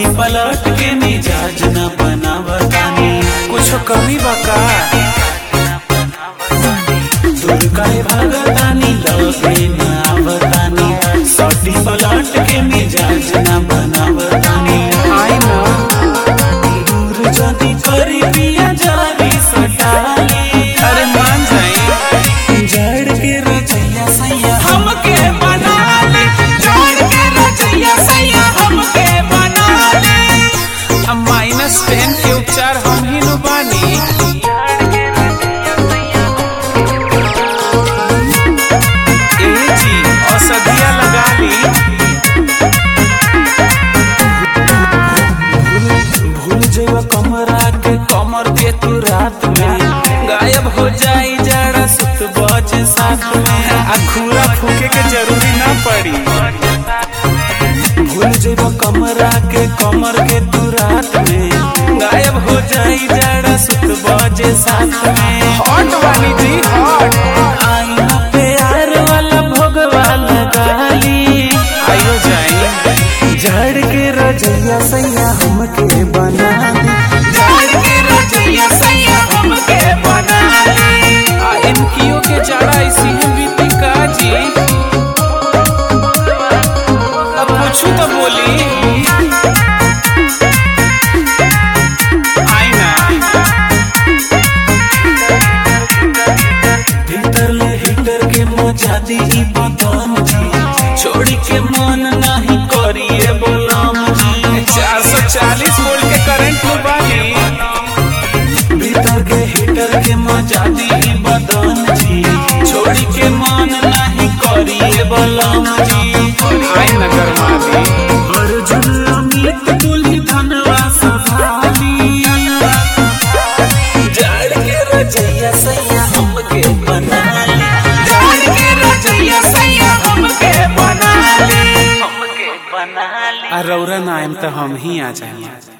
सटी पलट के मिजाज न बनावतानी कुछ कमी बा का दूर काहे भागतानी लगे न आवतानी सटी पलट के मिजाज न बनावतानी आई ना दूर जदी करी पिया जारी सटाली अरे मान जाई जड़ के रचैया सैया हमके बना ले जोड़ के रचैया सैया हमके बना ले अब माइनस टेन के उपचार हम ही नु बानी ए जी औषधिया लगा ली भूल जेवा कमरा के कमर के तू रात में गायब हो जाई जरा सुत बज साथ में आ खूरा फूके के जरूरी ना पड़ी भूल जेवा कमरा के कमर के तू रात में गायब हो जाई जरा सुत बजे साथ में हॉट वाली जी हॉट आई ना प्यार वाला भोगवा लगाली आइयो जाई जड़ के रजैया सैया हमके बना दी जाड़ के रजैया सैया हमके बना ले आ इनकियो के जड़ा इसी है बीती का जी अब पूछू तो बोली आई ना भीतर ले हीटर के मचा दी ई बदन जी छोड़ी के मन नहीं करिए बोलाम जी चार सौ चालीस वोल्ट के करंट में बानी भीतर के हीटर के मचा दी ई बदन जी छोड़ी के मन नहीं करिए बोलाम जी आई नगर माली अर्जुन अमित तुलही धनवा सभाली जड़ के रजैया सैया हमके बना ली जाड़ के रजैया सैया हमके बना ले हमके बना ली आ रौरा नाम तो हम ही आ जाएंगे